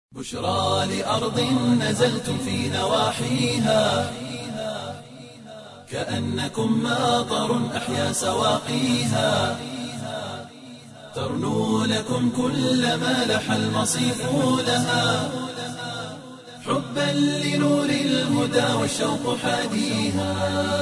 بشرى لأرض نزلتم في نواحيها كأنكم ماطر أحيا سواقيها ترنو لكم كل ما لح المصيف لها حبا لنور الهدى والشوق حاديها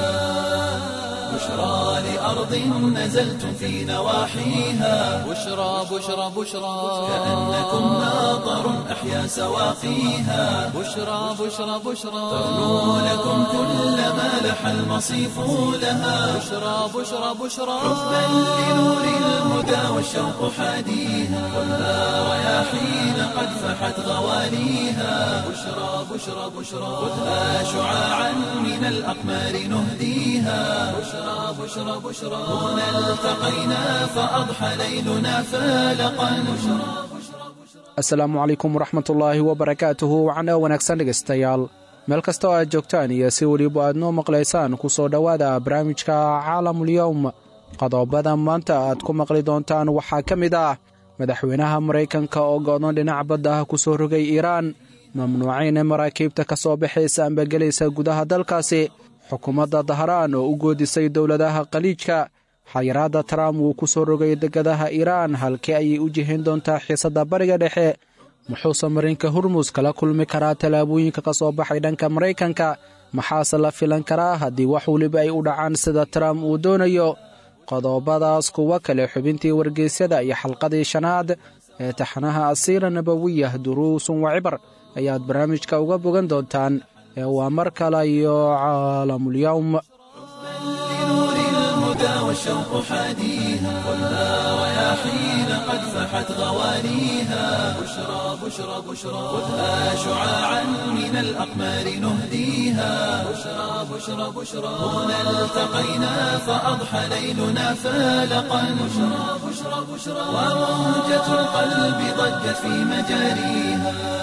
بشرى لأرض نزلتم في نواحيها بشرى بشرى بشرى كأنكم ماطر أحيا سواقيها بشرى بشرى بشرى ترنو لكم كل ما لح المصيف لها بشرى بشرى بشرى حبا لنور الهدى والشوق حاديها خذها رياحين قد فحت غواليها بشرى بشرى بشرى خذها شعاعا من الأقمار نهديها بشرى بشرى بشرى هنا التقينا فأضحى ليلنا فالقا بشرى asalaamu calaykum waraxmatullaahi wabarakaatuhu wacna wanaagsan dhegaystayaal meel kasta oo aad joogtaan iyo si weliba aad noo maqlaysaan ku soo dhowaada barnaamijka caalamulyowm qodobada maanta aad ku maqli doontaan waxaa ka mid ah madaxweynaha maraykanka oo go'doon dhinac badda ah ku soo rogay iiraan mamnuucayna maraakiibta ka soo baxaysa amba gelaysa gudaha dalkaasi xukuumadda dahraan oo u goodisay dowladaha khaliijka xayiraadda trump wuu ku soo rogay degadaha iiraan halkii ayay u jihayn doontaa xiisadda bariga dhexe muxuuse marinka hurmus kala kulmi karaa tallaabooyinka ka soo baxay dhanka maraykanka maxaase la filan karaa haddii wax weliba ay u dhacaan sida trump uu doonayo qodobadaas kuwo kale xubintii wargeysyada iyo xalqadii shanaad ee taxanaha asiira nabawiyah duruusun wa cibar ayaad barnaamijka uga bogan doontaan ee waa mar kale iyo caalamulyowm لنور الهدى والشوق حاديها خذها رياحين قد فحت غواليها بشرى بشرى بشرى خذها شعاعا من الأقمار نهديها بشرى بشرى بشرى هنا التقينا فأضحى ليلنا فالقا بشرى بشرى بشرى وموجة القلب ضجت في مجاريها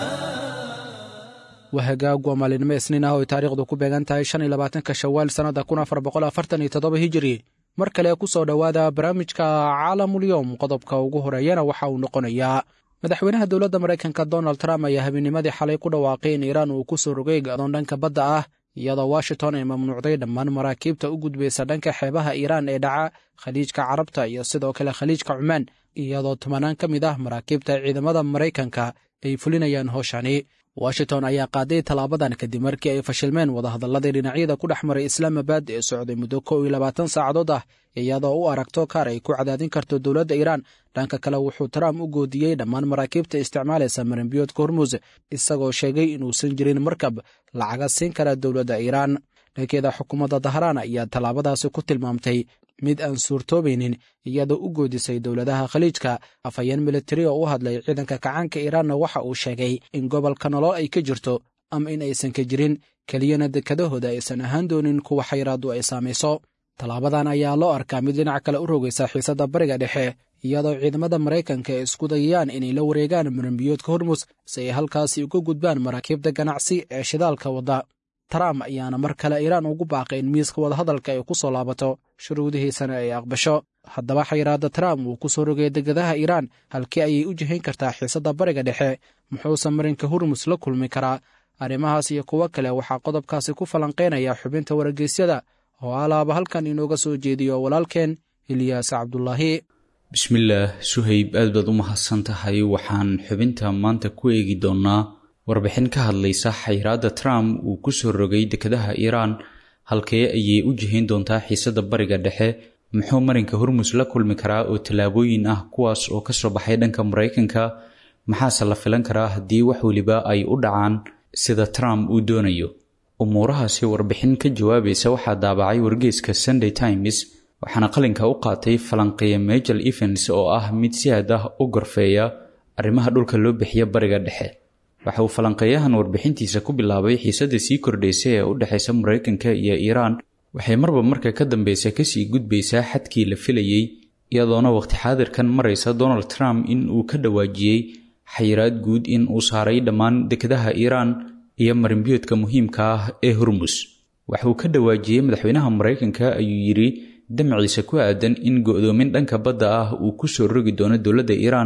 wahagaag waa maalinimo isniin ah oo ay taariikhdu ku beegan tahay shan iyo labaatanka shawaal sannadda kun afar boqol afartan iyo toddoba hijiri mar kale ku soo dhowaada barnaamijka caalamulyowm qodobka ugu horeeyana waxa uu noqonayaa madaxweynaha dowladda maraykanka donald trump ayaa habeennimadii xalay ku dhawaaqay in iiraan uu ku soo rogay gadoon dhanka badda ah iyadoo washington ay mamnuucday dhammaan maraakiibta u gudbaysa dhanka xeebaha iiraan ee dhaca khaliijka carabta iyo sidoo kale khaliijka cumaan iyadoo tobanaan ka mid ah maraakiibta ciidamada maraykanka ay fulinayaan howshani washington ayaa qaaday tallaabadan kadib markii ay fashilmeen wadahadalladii dhinacyada ku dhex maray islaamabad ee socday muddo kow iyo labaatan saacadood ah iyadoo u aragto kaar ay ku cadaadin karto dowladda iiraan dhanka kale wuxuu trump u goodiyey dhammaan maraakiibta isticmaalaysa maranbiyoodka hormuus isagoo sheegay inuusan jirin markab lacaga siin kara dowladda iiraan dhankeeda xukuumadda dahraan ayaa tallaabadaasi ku tilmaamtay mid aan suurtoobaynin iyadoo u goodisay dowladaha khaliijka afhayeen militari oo u hadlay ciidanka kacaanka iiraanna waxa uu sheegay in gobolka nolol ay ka jirto ama in aysan ka jirin keliyana dekadahooda aysan ahaan doonin kuwa xayraaddu ay saamayso tallaabadan ayaa loo arkaa mid dhinac kale u rogaysa xiisadda bariga dhexe iyadoo ciidamada maraykanka ay isku dayayaan inay la wareegaan maranbiyoodka hormus si ay halkaasi uga gudbaan maraakiibta ganacsi ee shidaalka wadda trump ayaana mar kale iiraan ugu baaqay in miiska wadahadalka ay ku soo laabato shuruudihiisana ay aqbasho haddaba xayiraadda trump wuu ku soo rogay degadaha iiraan halkii ayay u jihayn kartaa xiisadda bariga dhexe muxuuse marinka hurmus la kulmi karaa arrimahaas iyo kuwo kale waxaa qodobkaasi ku falanqaynaya xubinta wargeysyada oo alaaba halkan inooga soo jeediyo walaalkeen ilyaas cabdulaahi bismillaah suhayb aad baad u mahadsan tahay waxaan xubinta maanta ku eegi doonnaa warbixin ka hadlaysa xayiraadda trump uu ku soo rogay dekadaha iiraan halkee ayay u jihayn doontaa xiisadda bariga dhexe muxuu marinka hormus la kulmi karaa oo tallaabooyin ah kuwaas oo ka soo baxay dhanka maraykanka maxaase la filan karaa haddii wax weliba ay u dhacaan sida trump uu doonayo umuurahaasi warbixin ka jawaabaysa waxaa daabacay wargeyska sunday times waxaana qalinka u qaatay falanqeeya majel evens oo ah mid si aad ah u gorfeeya arrimaha dhulka loo bixiya bariga dhexe waxa uu falanqeeyahan warbixintiisa ku bilaabay xiisadda sii kordhaysa ee u dhexaysa maraykanka iyo iiraan waxay marba marka ka dambeysa kasii gudbaysaa xadkii la filayey iyadoona waqti xaadirkan maraysa donald trump in uu ka dhawaajiyey xayiraad guud in uu saaray dhammaan dekadaha iiraan iyo marinbiyoodka muhiimka ah ee hormus waxauu ka dhawaajiyey madaxweynaha maraykanka ayuu yidhi damaciisa ku aadan in go-doomin dhanka badda ah uu ku soo rogi doono dowladda iiraan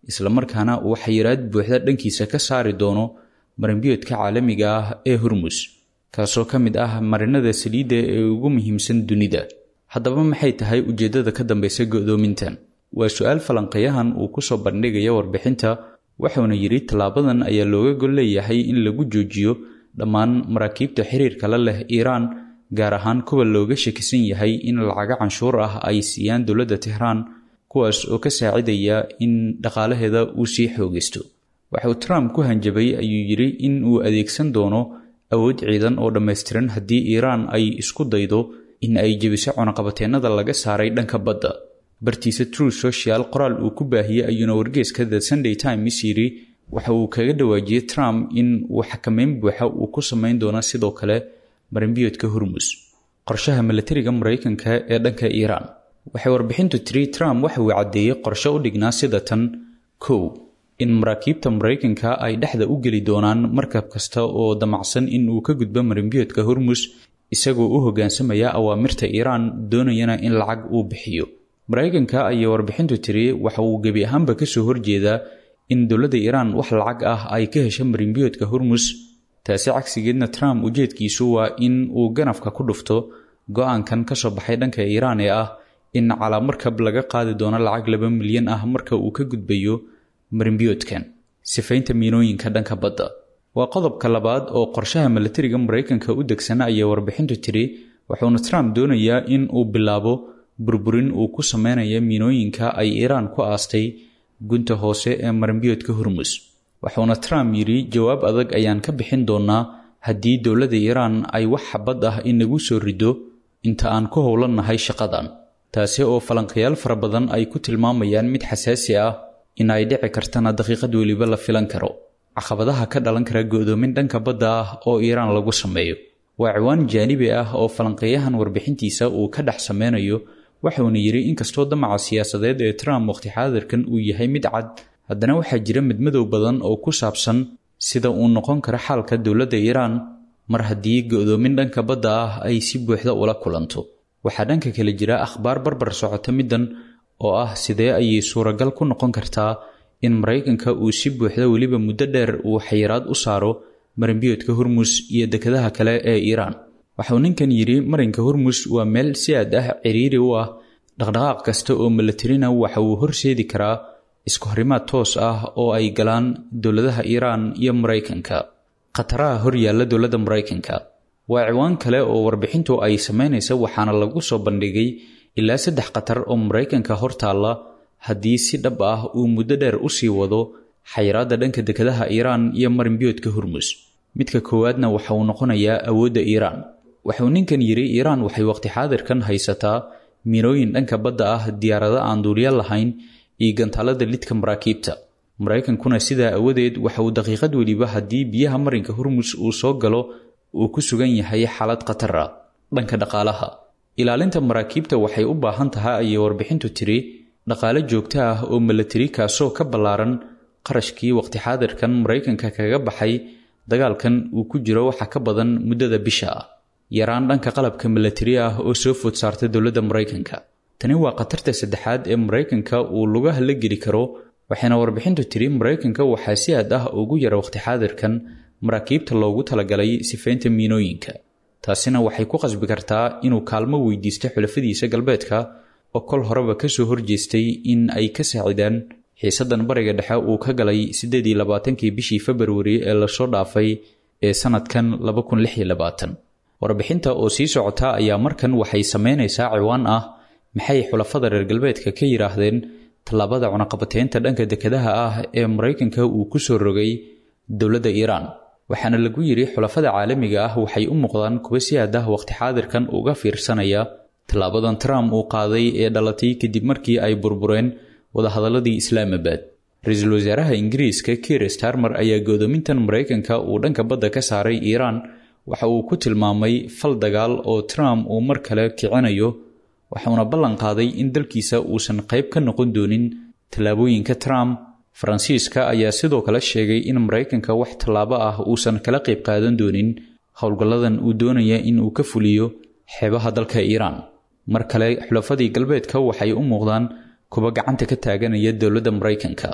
islamarkaana uu xayiraad buuxda dhankiisa ka saari doono marinbiyoodka caalamiga ah ee hormus kaasoo ka mid ah marinada saliidda ee ugu muhiimsan dunida haddaba maxay tahay ujeeddada ka dambaysa go'doomintan waa su-aal falanqeeyahan uu ku soo bandhigaya warbixinta wuxuuna yidhi tallaabadan ayaa looga gol leeyahay in lagu joojiyo dhammaan maraakiibta xiriirka la leh iiraan gaar ahaan kuwa looga shakisan yahay in lacago canshuur ah ay siiyaan dowladda tehraan kuwaas oo ka saacidaya in dhaqaalaheeda uu sii xoogaysto waxauu trump ku hanjabay ayuu yidhi in uu adeegsan doono awood ciidan oo dhammaystiran haddii iiraan ay isku daydo in ay jebiso cunaqabateennada laga saaray dhanka badda bartiisa true social qoraal uu ku baahiyey ayuuna wargeeska the sunday times yidhi waxa uu kaga dhawaajiyey trump in uu xakameyn buuxa uu ku samayn doono sidoo kale marinbiyoodka hormus qorshaha milatariga maraykanka ee dhanka iiraan waxay warbixintu tiri trump waxa uu caddeeyey qorshe u dhignaa sida tan kow in maraakiibta maraykanka ay dhexda u geli doonaan markab kasta oo damacsan in uu ka gudbo marinbiyoodka hormus isagoo u hoggaansamaya awaamirta iiraan doonayana in lacag uu bixiyo maraykanka ayay warbixintu tiri waxa uu gebi ahaanba kasoo horjeedaa in dowladda iiraan wax lacag ah ay ka hesho marinbiyoodka hormus taasi cagsigeedna trump ujeedkiisu waa in uu ganafka ku dhufto go-aankan ka soo baxay dhanka iiraan ee ah in calaamarkab laga qaadi doono lacag laba milyan ah marka uu ka gudbayo marinbiyoodkan sifaynta miinooyinka dhanka badda waa qodobka labaad oo qorshaha milatariga maraykanka u degsana ayay warbixintu tiri wuxuuna trump doonayaa in uu bilaabo burburin uu ku sameynaya miinooyinka ay iiraan ku aastay gunta hoose ee marinbiyoodka hormus wuxuuna trump yidhi jawaab adag ayaan ka bixin doonaa haddii dowladda iiraan ay wax xabad ah inagu soo rido inta aan ku howlannahay shaqadan taasi oo falanqayaal fara badan ay ku tilmaamayaan mid xasaasi ah in ay dhici kartana daqiiqad weliba la filan karo caqabadaha ka dhalan kara go'doomin dhanka badda ah oo iiraan lagu sameeyo waa ciwaan jaanibi ah oo falanqeeyahan warbixintiisa uu ka dhex sameynayo waxuuna yidhi inkastoo damaca siyaasadeed ee trump waqti xaadirkan uu yahay mid cad haddana waxaa jira midmadow badan oo ku saabsan sida uu noqon karo xaalka dowladda iiraan mar haddii go'doomin dhanka badda ah ay si buuxda ula kulanto waxaa dhanka kale jira akhbaar barbar socota middan oo ah sidee ayay suuragal ku noqon kartaa in maraykanka uu si buuxda weliba muddo dheer uu xayiraad u saaro marinbiyoodka hormus iyo dekadaha kale ee iiraan waxauu ninkan yidhi marinka hormus waa meel si aad ah ciriiri u ah dhaqdhaqaaq kasta oo milatarina waxa uu horseedi karaa isku horimaad toos ah oo ay galaan dowladaha iiraan iyo maraykanka khataraha hor yaalla dowladda maraykanka waa ciwaan kale oo warbixintu ay samaynaysa waxaana lagu soo bandhigay ilaa saddex khatar oo maraykanka hor taalla haddii si dhab ah uu muddo dheer u sii wado xayiraadda dhanka dekadaha iiraan iyo marinbiyoodka hormus midka koowaadna waxa uu noqonayaa awoodda iiraan waxuu ninkan yidhi iiraan waxay waqti xaadirkan haysataa miinooyin dhanka badda ah diyaarado aan duuliya lahayn iyo gantaalada lidka maraakiibta maraykankuna sidaa awadeed waxa uu daqiiqad weliba haddii biyaha marinka hormus uu soo galo uu ku sugan yahay xaalad khatar ah dhanka dhaqaalaha ilaalinta maraakiibta waxay u baahan tahay ayay warbixintu tiri dhaqaale joogto ah oo milatari kaasoo ka ballaaran qarashkii waqti xaadirkan maraykanka kaga baxay dagaalkan uu ku jiro waxa ka badan muddada bisha ah yaraan dhanka qalabka milatari ah oo soo food saarta dowladda maraykanka tani waa khatarta saddexaad ee maraykanka uu lugaha la geli karo waxayna warbixintu tiri maraykanka waxaa si aad ah ugu yara waqti xaadirkan maraakiibta loogu talagalay sifaynta miinooyinka taasina waxay ku qasbi kartaa inuu kaalmo weydiisto xulafadiisa galbeedka oo kol horeba kasoo horjeestay in ay ka saacidaan xiisadan bariga dhexe uu ka galay siddeed iyo labaatankii bishii februari ee lasoo dhaafay ee sanadkan laba kun lix iyo labaatan warbixinta oo sii socota ayaa markan waxay sameynaysaa ciwaan ah maxay xulafada reer galbeedka ka yidhaahdeen tallaabada cunaqabateynta dhanka dekadaha ah ee maraykanka uu ku soo rogay dowladda iiraan waxaana lagu yidhi xulafada caalamiga ah waxay u muuqdaan kuwa si aad ah waqti xaadirkan uga fiirsanaya tallaabadan trump uu qaaday ee dhalatay kadib markii ay burbureen wadahadaladii islaamabad ra-iisul wasaaraha ingiriiska kiir starmer ayaa goodoomintan maraykanka uu dhanka badda ka saaray iiraan waxa uu ku tilmaamay fal dagaal oo trump uu mar kale kicinayo waxauna ballan qaaday in dalkiisa uusan qayb ka noqon doonin tallaabooyinka trump faransiiska ayaa sidoo kale sheegay in maraykanka wax tallaabo ah uusan kala qayb qaadan doonin howlgalladan uu doonaya in uu ka fuliyo xeebaha dalka iiraan mar kale xulafadii galbeedka waxay u muuqdaan kuwa gacanta ka taaganaya dowladda maraykanka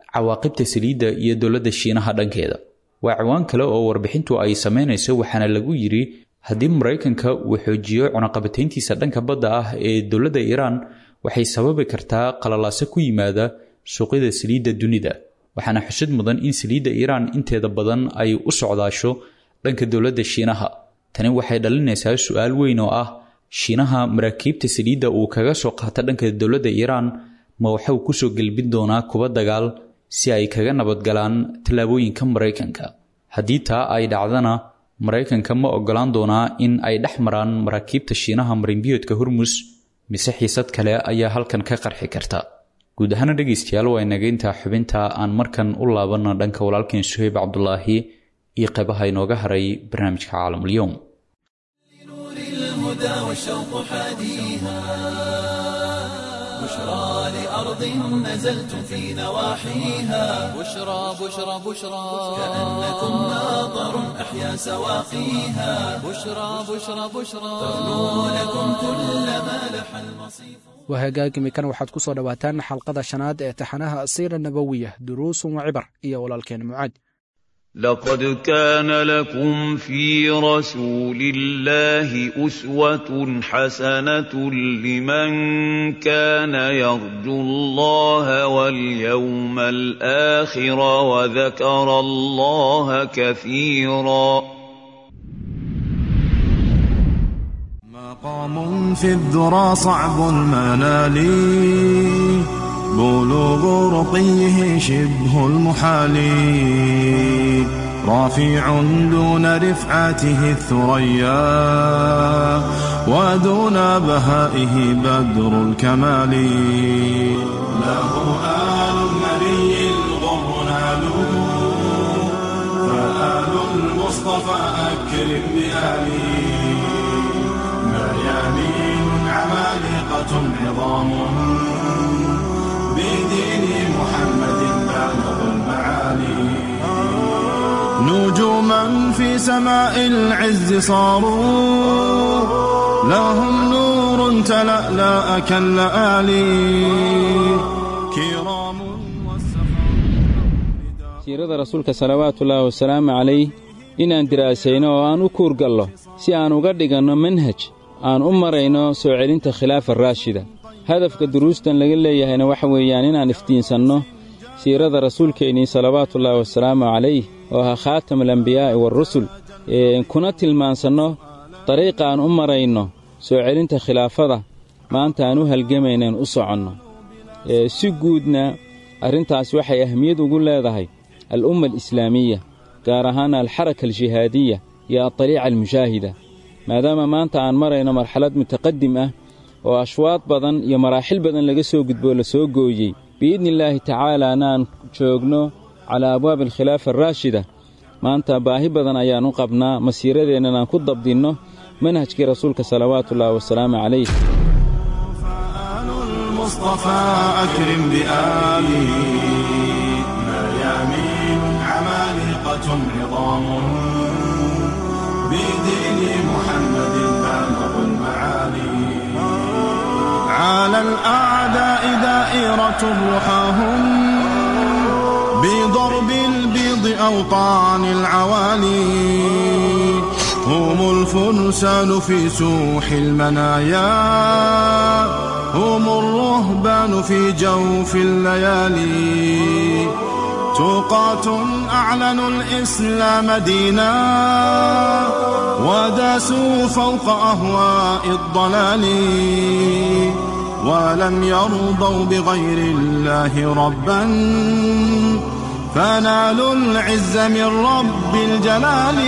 cawaaqibta saliidda iyo dowladda shiinaha dhankeeda waa ciwaan kale oo warbixintu ay samaynayso waxaana lagu yidhi haddii maraykanka uu xoojiyo cunaqabatayntiisa dhanka badda ah ee dowladda iiraan waxay sababi kartaa qalalaaso ku yimaada suuqyada saliidda dunida waxaana xusid mudan in saliidda iiraan inteeda badan ay u socdaasho dhanka dowladda shiinaha tani waxay dhalinaysaa su-aal weyn oo ah shiinaha maraakiibta saliidda uu kaga soo qaata dhanka dowladda iiraan ma waxau kusoo gelbin doonaa kuba dagaal si ay kaga nabadgalaan tallaabooyinka maraykanka haddii taa ay dhacdana maraykanka ma ogolaan doonaa in ay dhex maraan maraakiibta shiinaha marinbiyoodka hormus mise xiisad kale ayaa halkan ka qarxi karta guud ahaana dhegaystayaal waa inageyntaa xubinta aan markan u laabanno dhanka walaalkeen suhayb cabdulaahi iyo qaybaha inooga haray barnaamijka caalamulyoom الهدى والشوق حاديها بشرى لأرض نزلت في نواحيها بشرى بشرى بشرى كأنكم ناظر أحيا سواقيها بشرى بشرى بشرى تغنو لكم كل ما لح المصيف waa hagaagimikan waxaad ku soo dhowaataan xalqada shanaad ee taxanaha asiira nabowiya duruusun wa cibar iyo walaalkeen mucaad لقد كان لكم في رسول الله أسوة حسنة لمن كان يرجو الله واليوم الآخر وذكر الله كثيرا مقام في الذرى صعب المنال بلوغ رقيه شبه المحال رافع دون رفعته الثريا ودون بهائه بدر الكمال له آل النبي الغر نالوا فآل المصطفى أكرم بآله مريانين عمالقة عظام بدين محمد بالغ المعالي نجوما في سماء العز صاروا لهم نور تلألأ كاللآلي كرام والسخاء siirada rasuulka salawaatullaahi wasalaamu calayh inaan diraasayno oo aan u kuurgallo si aan uga dhiganno manhaj aan u marayno soo celinta khilaafa raashida hadafka duruustan laga leeyahayna waxa weeyaan inaan iftiinsanno siirada rasuulkeennii salawaatullaahi wasalaamu calayh oo ahaa khaatamulambiyaa'i waarusul kuna tilmaansanno dariiqa aan u marayno soo celinta khilaafada maanta aan u halgamaynaan u soconno si guudna arrintaas waxay ahmiyad ugu leedahay al'umma alislaamiya gaar ahaan alxaraka aljihaadiya iyo adariica almushaahida maadaama maanta aan marayno marxalad mutaqadim ah oo ashwaad badan iyo maraaxil badan laga soo gudboo la soo gooyey biidnillaahi tacaalaana aan joogno calaa abwaabi alkhilaafa araashida maanta baahi badan ayaan u qabnaa masiiradeennan aan ku dabdinno manhajkii rasuulka salawaatullaahi wasalaamu calayh فآل المصطفى أكرم بآله مريامين عمالقة عظام بدين محمد بالغ المعالي على الأعداء دائرة رحاهم بضرب البيض أوطان العوالي هم الفرسان في سوح المنايا هم الرهبان في جوف الليالي توقات أعلنوا الإسلام دينا وداسوا فوق أهواء الضلال ولم يرضوا بغير الله ربا فنالوا العز من رب الجلال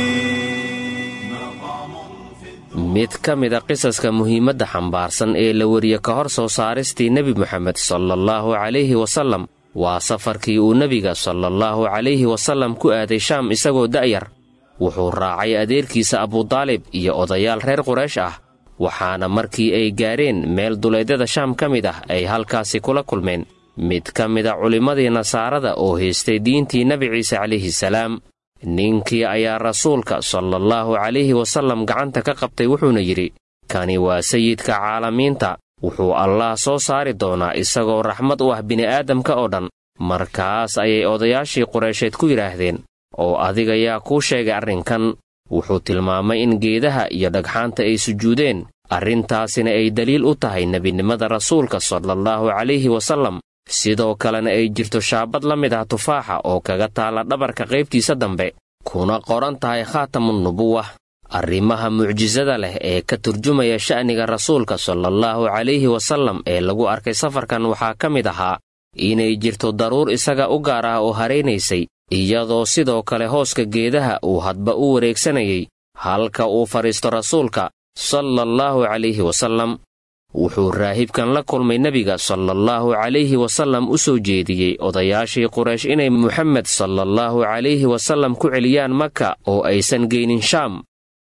mid ka mida qisaska muhiimadda xambaarsan ee la wariye ka hor soo saaristii nebi moxamed salallaahu calayhi wasallam waa safarkii uu nebiga salallaahu calayhi wasallam ku aaday shaam isagoo da'yar wuxuu raacay adeerkiisa abudaalib iyo odayaal reer quraysh ah waxaana markii ay gaadheen meel duleedyada shaam ka mid ah ay halkaasi kula kulmeen mid ka mida culimmadii nasaarada oo haystay diintii nebi ciise calayhi salaam ninkii ayaa rasuulka salallaahu calayhi wasallam gacanta ka qabtay wuxuuna yidhi kani waa sayidka caalamiinta wuxuu allaah soo saari doonaa isagoo raxmad u ah bini'aadamka oo dhan markaas ayay odayaashii qureysheed ku yidhaahdeen oo adiga yaa kuu sheegay arrinkan wuxuu tilmaamay in geedaha iyo dhagxaanta ay sujuudeen arrintaasina ay daliil u tahay nebinimada rasuulka salallaahu calayhi wasallam sidoo kalena ay jirto shaabad la mid ah tufaaxa oo kaga taalla dhabarka qaybtiisa dambe kuna qoran tahay khaatamunnubuwa arrimaha mucjisada leh ee ka turjumaya sha'niga rasuulka salallaahu calayhi wasallam ee lagu arkay safarkan waxaa ka mid ahaa inay jirto daruur isaga u gaar ah oo haraynaysay iyadoo sidoo kale hooska geedaha uu hadba u wareegsanayay halka uu fadhiisto rasuulka salallaahu calayhi wasallam wuxuu raahibkan la kulmay nebiga salallaahu calayhi wasallam u soo jeediyey odayaashii quraysh inay muxamed salallaahu calayhi wasallam ku celiyaan maka oo aysan geynin shaam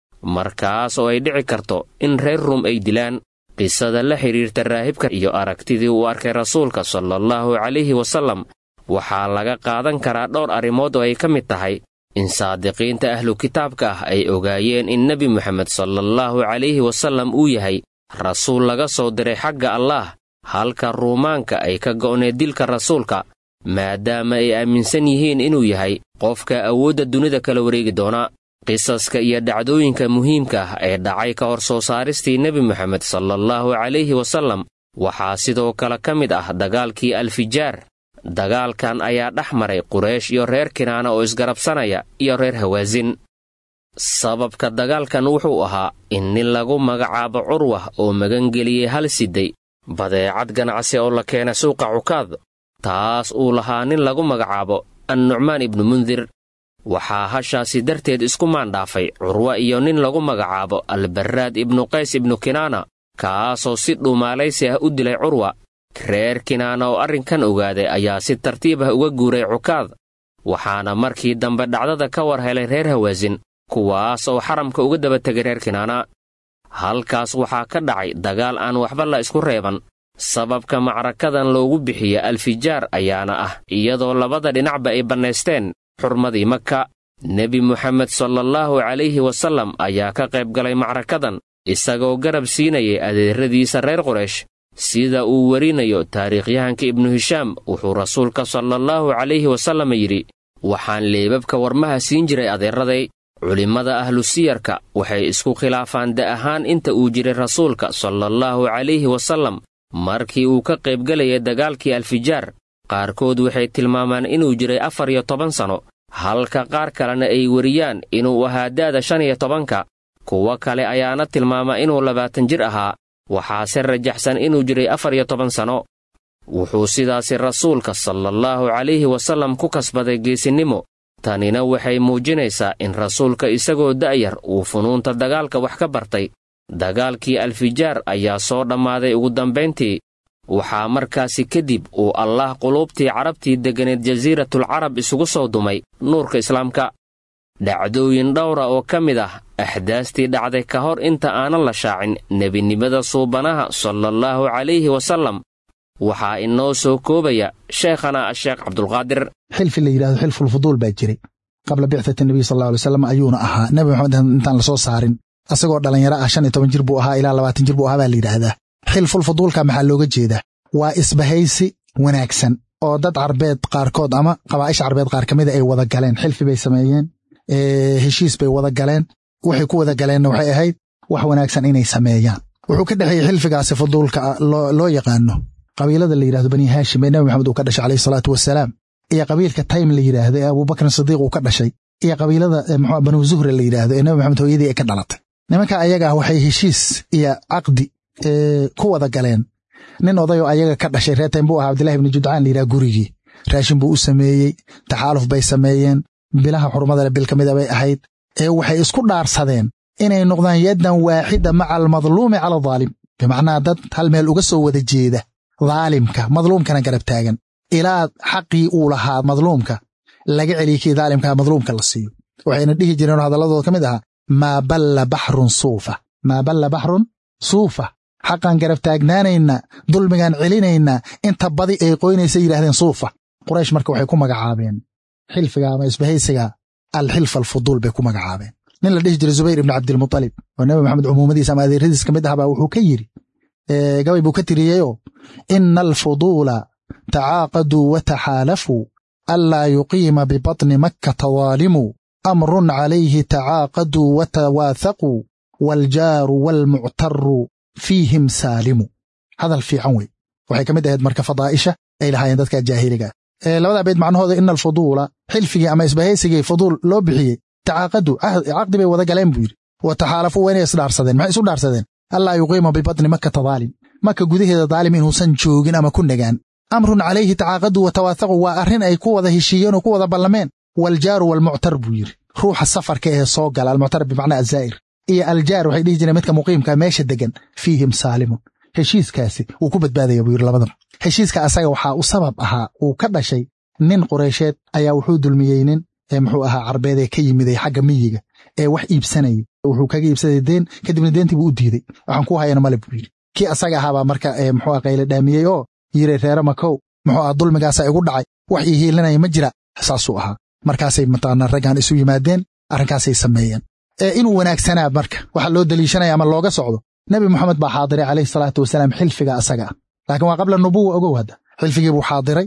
markaas oo ay dhici karto in reer rum ay dilaan qisada la xidhiirta raahibka iyo aragtidii uu arkay rasuulka salallaahu calayhi wasallam waxaa laga qaadan karaa dhowr arrimood oo ay ka mid tahay in saadiqiinta ahlu kitaabka ah ay ogaayeen in nebi moxamed salallaahu calayhi wasallam uu yahay rasuul laga soo diray xagga allaah halka ruumaanka ay ka go'need dilka rasuulka maadaama ay aaminsan yihiin inuu yahay qofka awoodda dunida kala wareegi doona qisaska iyo dhacdooyinka muhiimka ah ee dhacay ka hor soo saaristii nebi moxamed salallaahu calayhi wasallam waxaa sidoo kale ka mid ah dagaalkii alfijaar dagaalkan ayaa dhex maray quraysh iyo reer kinaana oo isgarabsanaya iyo reer hawaasin sababka dagaalkan wuxuu ahaa in nin lagu magacaabo curwah oo magangeliyey hal siday badeecad ganacsi oo la keena suuqa cukaad taas uu lahaa nin lagu magacaabo annucmaan ibnu mundir waxaa hashaasi darteed isku maandhaafay curwa iyo nin lagu magacaabo albarraad ibnu qays ibnu kinaana kaasoo si dhuumaalaysi ah u dilay curwa reer kinaana oo arrinkan ogaaday ayaa si tartiib ah uga guuray cukaad waxaana markii dambe dhacdada ka war helay reer hawaasin kuwaas oo xaramka uga daba tegay reer kinaana halkaas waxaa ka dhacay dagaal aan waxba la isku reeban sababka macrakadan loogu bixiya alfijaar ayaana ah iyadoo labada dhinacba ay bannaysteen xurmadii maka nebi moxamed salallaahu calayhi wasallam ayaa ka qayb galay macrakadan isagoo garab siinayay adeeradiisa reer quraysh sida uu werinayo taariikhyahanka ibnu hishaam wuxuu rasuulka salallaahu calayhi wasallam yidhi waxaan leebabka warmaha siin jiray adeeraday culimmada ahlu siyarka waxay isku khilaafaan da ahaan inta uu jiray rasuulka salallaahu calayhi wasallam markii uu ka qaybgelayay dagaalkii alfijaar qaarkood waxay tilmaamaan inuu jiray afar iyo toban sanno halka qaar kalena ay weriyaan inuu ahaa da'da shan iyo tobanka kuwo kale ayaana tilmaama inuu labaatan jir ahaa waxaase rajaxsan inuu jiray afar iyo toban sanno wuxuu sidaasi rasuulka salallaahu calayhi wasallam ku kasbaday geesinnimo tanina waxay muujinaysaa in rasuulka isagoo da'yar uu funuunta dagaalka wax ka bartay dagaalkii alfijaar ayaa soo dhammaaday ugu dambayntii waxaa markaasi kadib uu allaah quluubtii carabtii degganeed jasiiratul carab isugu soo dumay nuurka islaamka dhacdooyin dhowra oo ka mid ah axdaastii dhacday ka hor inta aanan la shaacin nebinimada suubanaha salallaahu calayhi wasallam waxaa inoo soo koobaya sheekhana asheekh cabdulqaadir xilfi la yidhahdo xilfulfuduul baa jiray qabla bicdati nebiy sal alay wasalam ayuuna ahaa nebi maxamed intaan lasoo saarin asagoo dhallinyaro ah shan iyo toban jir buu ahaa ilaa labaatan jir buu ahaa baa la yidhaahdaa xilfulfuduulka maxaa looga jeedaa waa isbahaysi wanaagsan oo dad carbeed qaarkood ama qabaa'isha carbeed qaar ka mida ay wada galeen xilfi bay sameeyeen heshiis bay wada galeen waxay ku wada galeenna waxay ahayd wax wanaagsan inay sameeyaan wuxuu ka dhexeeyey xilfigaasi fuduulka loo yaqaano qabiilada la yidhahdo bani haashim ee nebi maxamed uu ka dhashay calayhi salaatu wasalaam iyo qabiilka taym la yidhaahdo ee abubakrin sidiiq uu ka dhashay iyo qabiilada mxu banu zuhra la yidhaahdo ee nebi maxamed hooyadii ay ka dhalatay nimanka ayaga ah waxay heshiis iyo caqdi ku wada galeen nin odayoo ayaga ka dhashay reer taym buu ahaa abdillahi ibni judcaan la yidhaha gurigii raashin buu u sameeyey taxaaluf bay sameeyeen bilaha xurmadale bil ka mida bay ahayd ee waxay isku dhaarsadeen inay noqdaan yaddan waaxida maca almadluumi cala adaalim bimacnaa dad hal meel uga soo wada jeeda daalimka madluumkana garab taagan ilaa xaqii uu lahaa madluumka laga celiya kii daalimkaa madluumka la siiyo waxayna dhihi jireen hadalladooda ka mid ahaa maa balla baxrun suufa maa balla baxrun suufa xaqaan garab taagnaanaynaa dulmigaan celinaynaa inta badi ay qoynaysa yidhahdeen suufa quraysh marka waxay ku magacaabeen xilfiga ama isbahaysiga alxilf alfuduul bay ku magacaabeen nin la dhihi jiray zubayr ibni cabdilmutalib oo nebi maxamed cumuumadiisa ama adeeradiis ka mid ahbaa wuxuu ka yidhi gabay buu ka tiriyeyoo ina alfuduula tacaaqaduu wataxaalafuu anlaa yuqiima bibatni makkata daalimuu amrun calayhi tacaaqaduu watawaathaquu waaljaaru waalmuctaru fiihim saalimu hadal fiican wey waxay ka mid ahayd marka fadaa'isha ay lahaayeen dadka jaahiliga ah labadaa beyd macnahooda ina alfuduula xilfigii ama isbahaysigii fuduul loo bixiyey tacaaqadu caqdi bay wada galeen buu yidhi wa taxaalafuu waa inay isdhaarsadeen maxay isu dhaarsadeen allaa yuqiima bibatni makkata daalim maka gudaheeda daalim inuusan joogin ama ku nagaan amrun calayhi tacaaqadu wa tawaahaqu waa arrin ay ku wada heshiiyeen oo ku wada ballameen waaljaaru waalmuctar buu yidhi ruuxa safarka ee soo gala almuctar bimacnaa azaa'ir iyo aljaar waxay dhihi jireen midka muqiimka meesha degan fiihim saalimun heshiiskaasi wuu ku badbaadaya buu yidhi labadan heshiiska asaga waxaa u sabab ahaa uu ka dhashay nin qureysheed ayaa wuxuu dulmiyey nin muxuu ahaa carbeed ee ka yimiday xagga miyiga ee wax iibsanayay wuxuu kaga iibsaday deen kadibna deentii buu u diiday waxaan ku hayana male buu yidhi kii asaga ahaabaa marka muxuu qayle dhaamiyey oo yiri reere makow muxuu aha dulmigaasa igu dhacay wax ii hiilinaya ma jira saasuu ahaa markaasay mataqaanaa raggan isu yimaadeen arrinkaasay sameeyeen inuu wanaagsanaa marka waxa loo deliishanaya ama looga socdo nebi moxamed baa xaadiray calayhi salaatu wasalaam xilfiga asaga ah laakiin waa qabla nubuwa ogow hadda xilfigii buu xaadiray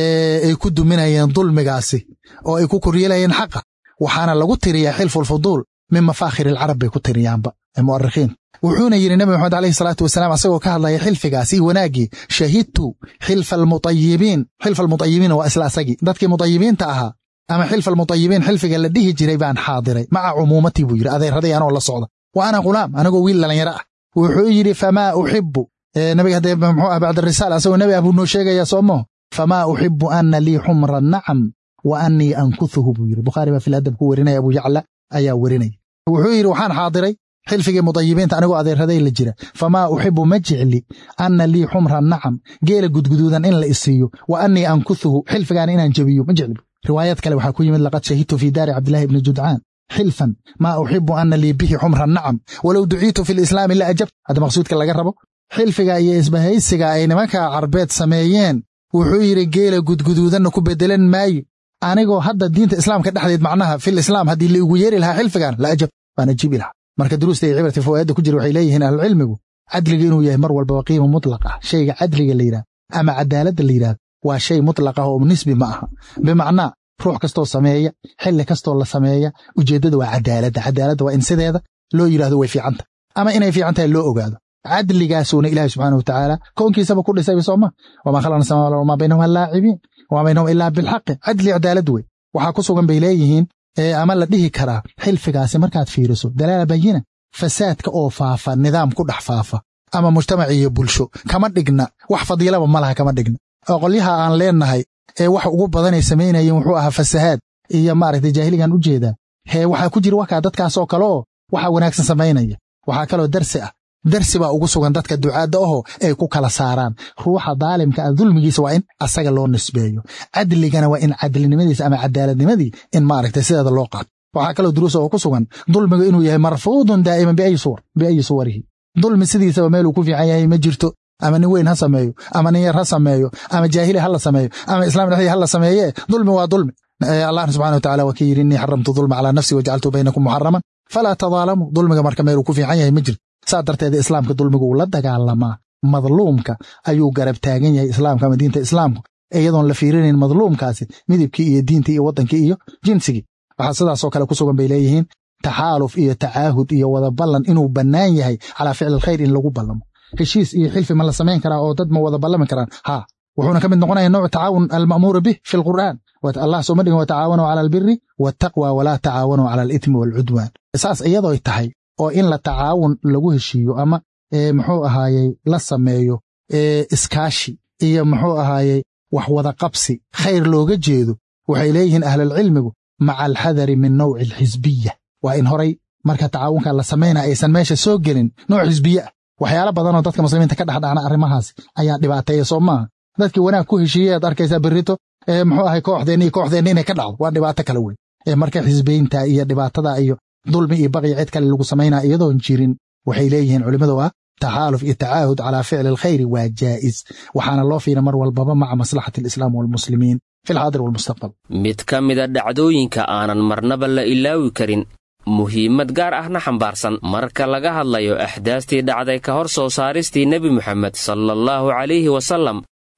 ay ku duminayeen dulmigaasi oo ay ku koryeelayeen xaqa waxaana lagu tiriyaa xilfulfuduul min mafaakhir alcarab bay ku tiriyaanba mu'arikhiin wuxuuna yidhi nebi moxamed alayhi salaatu wasalaam asagoo ka hadlaya xilfigaasi wanaaggii shahidtu xilfa almutayibiin xilfa almutayibiin waa isla asagii dadkii mutayibiinta ahaa ama xilfa almutayibiin xilfiga la dhihi jiray baan xaadiray maca cumuumatii buu yidhi adeeraday anoo la socda wa ana ghulaam anigoo wiil dhallinyaro ah wuxuu yidhi famaa uxibu nabiga haddee muxuu ah bacdarisaala asagoo nebi ah buu noo sheegayaa soomaho famaa uxibu ana lii xumra nacam wa annii ankuhuhu buu yidhi bukhaari baa filadab ku werinaya abu yacla ayaa werinaya wuxuu yidhi waxaan xaadiray xilfigii mudayibiinta anigoo adeeraday la jira famaa uxibu ma jecli anna lii xumra nacam geela gudguduudan in la isiiyo wa annii ankuhuhu xilfigaana inaan jebiyo ma jecli riwaayad kale waxaa ku yimid laqad shahidtu fii daari cabdillahi ibni judcaan xilfan maa uxibu ana lii bihi xumra nacam walow duciitu fi lislaami la ajabt hadda maqsuudka laga rabo xilfiga iyo isbahaysiga ay nimanka carbeed sameeyeen wuxuu yidhi geela gudguduudanna ku bedelan maayo anigoo hadda diinta islaamka dhexdeed macnaha fil islaam haddii la igu yeeri lahaa xilfigan la ajab baan ajiibi lahaa marka duruusta iyo cibrati fawaa'idda ku jira waxay leeyihiin ahlucilmigu cadliga inuu yahay mar walbaba qiima mutlaq ah shayga cadliga la yidhahdo ama cadaaladda la yidhahdo waa shay mutlaq ah oo nisbi ma aha bimacnaa ruux kastoo sameeya xilli kastoo la sameeya ujeeddada waa cadaaladda cadaaladda waa in sideeda loo yidhahdo way fiicanta ama inay fiican tahay loo ogaado cadligaasuuna ilaahi subxaana wa tacaala koonkiisaba ku dhisayba sooma wamaa khalaqna samaawaat wamaa baynahuma laacibiin wamaa baynahum ilaa bilxaqi cadli cadaalad wey waxaa ku sugan bay leeyihiin ama la dhihi karaa xilfigaasi markaad fiiriso dalaala bayina fasaadka oo faafa nidaam ku dhex faafa ama mujtamac iyo bulsho kama dhigna wax fadiilaba ma laha kama dhigna oo qolyaha aan leennahay ee wax ugu badanay samaynayeen wuxuu ahaa fasahaad iyo maaragtay jaahiligan u jeedaa hee waxaa ku jira wakaa dadkaasoo kale oo waxaa wanaagsan samaynaya waxaa kaloo darsi ah darsi baa ugu sugan dadka ducaadda ahoo ay ku kala saaraan ruuxa daalimka ah dulmigiisa waa in asaga loo nisbeeyo cadligana waa in cadlinimadiisa ama cadaaladnimadii in maaragtay sideeda loo qaato waxaa kaloo duruusa oo ku sugan dulmigu inuu yahay marfuudun daa'iman biayi suwarihi dulmi sidiisaba meeluu ku fiican yahay ma jirto ama nin weyn ha sameeyo ama nin yar ha sameeyo ama jaahili ha la sameeyo ama islaam dhexdii ha la sameeye dulmi waa dulmi allahna subxana wa tacala waa ka yidhi innii xaramtu dulma calaa nafsi wajacaltu baynakum muxaraman falaa tadaalamu dulmiga marka meeluu ku fiican yahay ma jirto saa darteeda islaamka dulmigu uu la dagaalamaa madluumka ayuu garab taagan yahay islaamka ama diinta islaamku iyadoon la fiirinayn madluumkaasi midibkii iyo diintii iyo waddankii iyo jinsigii waxaa sidaasoo kale ku sugan bay leeyihiin taxaaluf iyo tacaahud iyo wada ballan inuu bannaan yahay calaa ficli alkhayr in lagu ballamo heshiis iyo xilfi ma la samayn karaa oo dad ma wada ballami karaan haa wuxuuna ka mid noqonaya nooc tacaawun alma'muuru bih fi alqur'aan allah sooma dhigin watacaawanuu cala albiri waataqwa walaa tacaawanuu cala alitmi waalcudwaan saas iyadooy tahay oo in la tacaawun lagu heshiiyo ama muxuu ahaayey la sameeyo iskaashi iyo muxuu ahaayey wax wada qabsi khayr looga jeedo waxay leeyihiin ahlulcilmigu maca alxadari min nawci alxisbiya waa in horay marka tacaawunka la samaynaya aysan meesha soo gelin nooc xisbiye ah waxyaalo badanoo dadka muslimiinta ka dhexdhacna arrimahaas ayaa dhibaateeya soo maaha dadkii wanaag ku heshiiyey aad arkaysaa berrito muxuu ahay kooxdeenni iyo kooxdeenni inay ka dhacdo waa dhibaato kale wey marka xisbeynta iyo dhibaatada iyo dulmi iyo baqyi cid kale lagu samaynaa iyadoon jirin waxay leeyihiin culimmadu ah taxaaluf iyo tacaahud calaa ficli alkhayri waa jaa'is waxaana loo fiira mar walbaba maca maslaxati alislaam waalmuslimiin fi alxaadir waalmustaqbal mid ka mida dhacdooyinka aanan marnaba la ilaawi karin muhiimad gaar ahna xambaarsan marka laga hadlayo axdaastii dhacday ka hor soo saaristii nebi moxamed sallallahu calayhi wasallam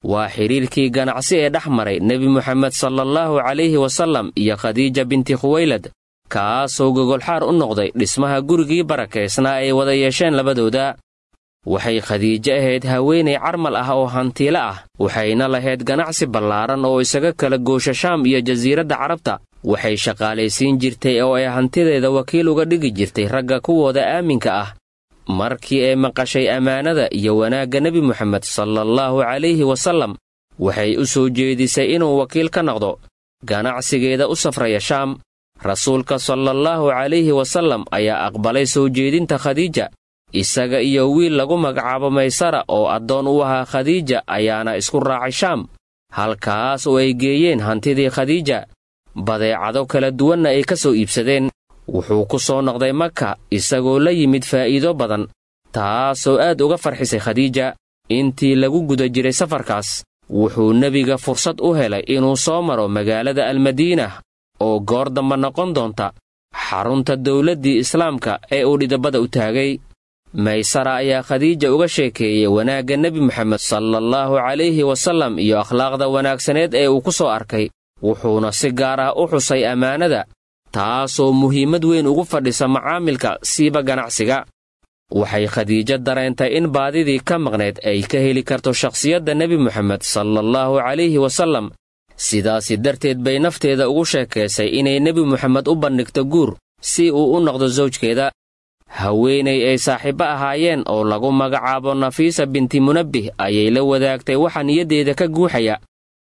waa xidhiirkii ganacsi ee dhex maray nebi moxamed sallallahu calayhi wasallam iyo khadiija binti khuwaylad kaasoo gogolxaar u noqday dhismaha gurigii barakaysnaa ay wada yeesheen labadooda waxay khadiijo ahayd haweenay carmal ah oo hantiilo ah waxayna lahayd ganacsi ballaaran oo isaga kala goosha shaam iyo jasiiradda carabta waxay shaqaalaysiin jirtay oo ay hantideeda wakiil uga dhigi jirtay ragga kuwooda aaminka ah markii ay maqashay ammaanada iyo wanaagga nebi moxamed sallallahu calayhi wasallam waxay u soo jeedisay inuu wakiil ka noqdo ganacsigeeda u safraya shaam rasuulka sallallahu calayhi wasallam ayaa aqbalay soo jeedinta khadiija isaga iyo wiil lagu magacaabo maysara oo addoon u ahaa khadiija ayaana isku raacay shaam halkaas oo ay geeyeen hantidii khadiija badeecado kala duwanna ay ka soo iibsadeen wuxuu ku soo noqday maka isagoo la yimid faa'iido badan taasoo aad uga farxisay khadiija intii lagu guda jiray safarkaas wuxuu nebiga fursad u helay inuu soo maro magaalada almadiina oo goor damba noqon doonta xarunta dawladdii islaamka ee uu dhidabada u taagay maysara ayaa khadiija uga sheekeeyey wanaagga nebi moxamed sallallahu calayhi wasallam iyo akhlaaqda wanaagsaneed ee uu ku soo arkay wuxuuna si gaar ah u xusay ammaanada taasoo muhiimad weyn ugu fadhisa macaamilka siiba ganacsiga waxay khadiijo dareentay in baadidii ka maqnayd ay ka heli karto shakhsiyadda nebi moxamed sallallahu calayhi wasallam sidaasi darteed bay nafteeda ugu sheekaysay inay nebi moxamed u bandhigto guur si uu u noqdo sawjkeeda haweenay ay saaxiibbo ahaayeen oo lagu magacaabo nafiisa binti munabbih ayay la wadaagtay waxa niyaddeeda ka guuxaya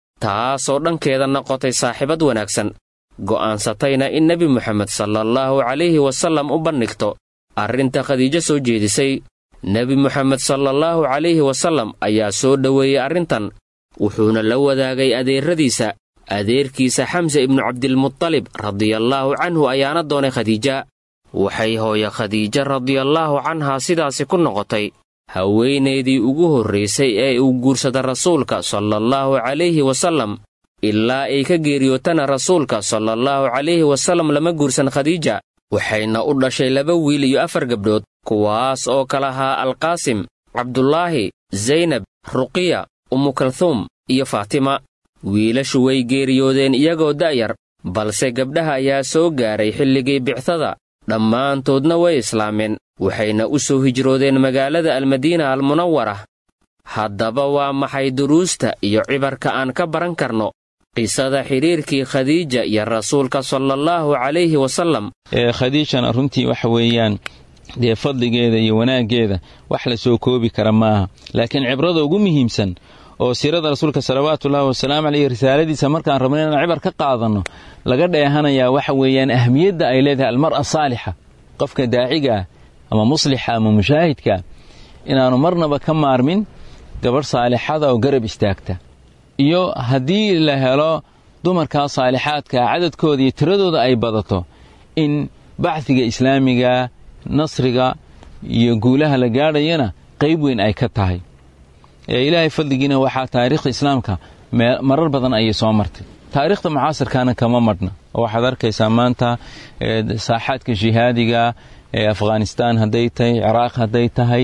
taasoo dhankeeda noqotay saaxiibad wanaagsan go'aansatayna in nebi moxamed sallallahu calayhi wasallam u bandhigto arrinta khadiijo soo jeedisay nebi moxamed sallallahu calayhi wasallam ayaa soo dhoweeyey arrintan wuxuuna la wadaagay adeerradiisa adeerkiisa xamse ibnu cabdilmutalib radiyallaahu canhu ayaana doonay khadiija waxay hooye khadiija radiyallaahu canhaa sidaasi ku noqotay haweenaydii ugu horraysay ee uu guursada rasuulka sallallahu calayhi wasallam ilaa ay ka geeriyootana rasuulka sallallahu calayhi wasallam lama guursan khadiija waxayna u dhashay laba wiil iyo afar gabdhood kuwaas oo kala ahaa alqaasim cabdulaahi zaynab ruqiya umukalhuum iyo faatima wiilashu way geeriyoodeen iyagoo da'yar balse gabdhaha ayaa soo gaaray xilligii bictada dhammaantoodna way islaameen waxayna u soo hijroodeen magaalada almadiina almunawara haddaba waa maxay duruusta iyo cibarka aan ka baran karno qisada xidhiirkii khadiija iyo rasuulka salallaahu calayhi wasallam ee khadiijana runtii waxa weeyaan dee fadligeeda iyo wanaaggeeda wax la soo koobi kara maaha laakiin cibrada ugu muhiimsan oo siirada rasuulka salawaatuullaahi wasalaamu caleyh risaaladiisa markaan rabno inaan cibar ka qaadanno laga dheehanayaa waxa weeyaan ahmiyadda ay leedahay almar'a saalixa qofka daaciga ah ama muslixa ama mushaahidka inaannu marnaba ka maarmin gabadh saalixada oo garab istaagta iyo haddii la helo dumarkaa saalixaadka cadadkooda iyo tiradooda ay badato in bacdiga islaamiga nasriga iyo guulaha la gaadhayana qayb weyn ay ka tahay ilaahay fadligiina waxaa taariikhda islaamka marar badan ayay soo martay taariikhda mucaasirkaana kama madhna oo waxaad arkaysaa maanta saaxaadka jihaadiga ee afghanistaan hadday tahay ciraaq hadday tahay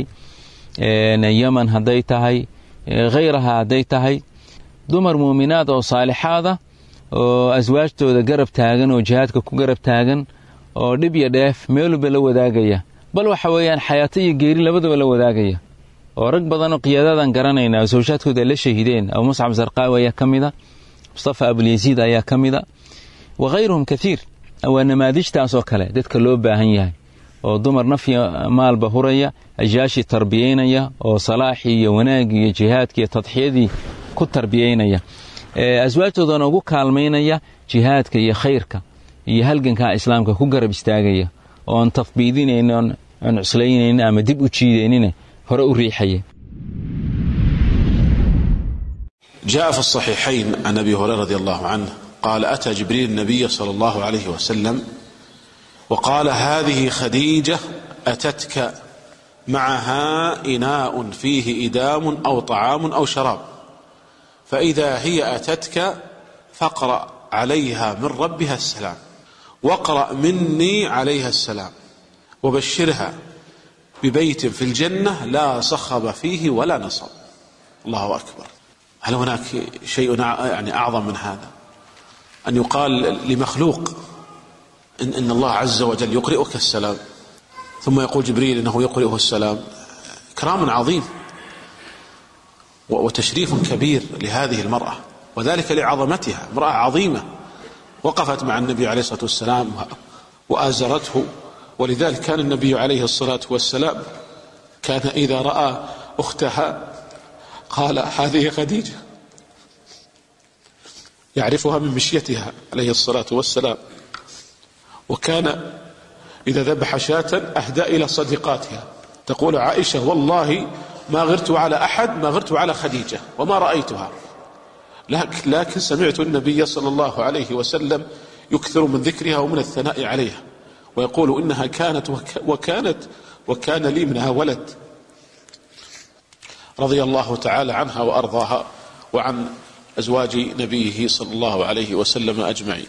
yeman hadday tahay khayraha hadday tahay dumar muuminaad oo saalixaada oo aswaajtooda garab taagan oo jihaadka ku garab taagan oo dhib iyo dheef meeluba la wadaagaya bal waxa weeyaan xayaato iyo geeri labadaba la wadaagaya oo rag badanoo qiyaadadan garanayna oo sawjaadkooda ay la shahiideen abu muscab zarqaawi ayaa ka mida mustafa abulyasiid ayaa ka mida wa khayruhum kaiir waa namaadijtaasoo kale dadka loo baahan yahay oo dumar nafya maalba huraya ajyaashii tarbiyaynaya oo salaaxii iyo wanaagii iyo jihaadkii iyo tadxiyadii ku tarbiyaynaya aswaajtoodana ugu kaalmaynaya jihaadka iyo khayrka iyo halgankaa islaamka ku garab istaagaya oon tafbiidinayn oon cuslaynaynin ama dib u jiidaynin hore u riixaya جاء في الصحيحين عن ابي هريره رضي الله عنه قال اتى جبريل النبي صلى الله عليه وسلم وقال هذه خديجه اتتك معها اناء فيه ادام او طعام او شراب فاذا هي اتتك فاقرا عليها من ربها السلام واقرا مني عليها السلام وبشرها ببيت في الجنه لا صخب فيه ولا نصب الله اكبر هل هناك شيء يعني أعظم من هذا أن يقال لمخلوق إن, إن الله عز وجل يقرئك السلام ثم يقول جبريل إنه يقرئه السلام إكرام عظيم وتشريف كبير لهذه المرأة وذلك لعظمتها امرأة عظيمة وقفت مع النبي عليه الصلاة والسلام وآزرته ولذلك كان النبي عليه الصلاة والسلام كان إذا رأى أختها قال هذه خديجة يعرفها من مشيتها عليه الصلاة والسلام وكان إذا ذبح شاة أهدى إلى صديقاتها تقول عائشة والله ما غرت على أحد ما غرت على خديجة وما رأيتها لكن, لكن سمعت النبي صلى الله عليه وسلم يكثر من ذكرها ومن الثناء عليها ويقول إنها كانت وكانت وكان لي منها ولد رضي الله تعالى عنها وأرضاها وعن أزواج نبيه صلى الله عليه وسلم أجمعين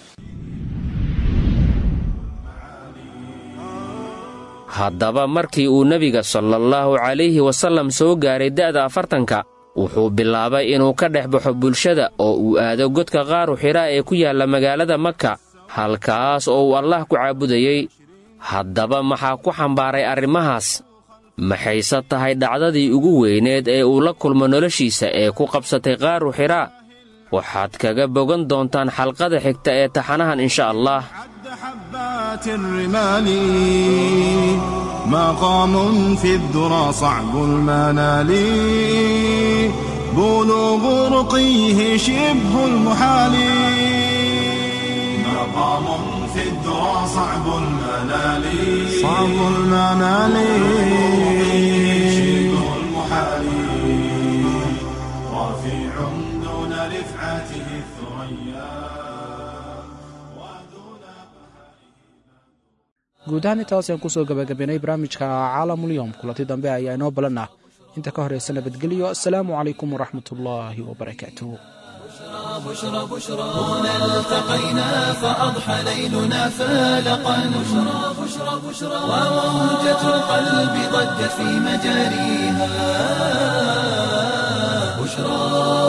haddaba markii uu nebiga sallallahu calayhi wasallam soo gaaray da'da afartanka wuxuu bilaabay inuu ka dhex baxo bulshada oo uu aado godka qaaru xidhaa ee ku yaalla magaalada maka halkaas oo uu allah ku caabudayey haddaba maxaa ku xambaaray arrimahaas maxayse tahay dhacdadii ugu weyneed ee uu la kulmo noloshiisa ee ku qabsatay qaaru xidhaa waxaad kaga bogan doontaan xalqada xigta ee taxanahan insha allah حبات الرمال مقام في الذرى صعب المنال بلوغ رقيه شبه المحال مقام في الذرى صعب المنال صعب المنال شبه المحال رفيع دون رفعته الثريا guud ahaan intaas ayaan kusoo gabagabaynay barnaamijka caalamulyoom kulanti dambe ayaa inoo balan ah inta ka horaysa nabadgelyo assalaamu calaykum waraxmat ullaahi wabarakaatuh بشرى بشرى هنا التقينا فأضحى ليلنا فالقا بشرى بشرى بشرى وموجة القلب ضجت في مجاريها بشرى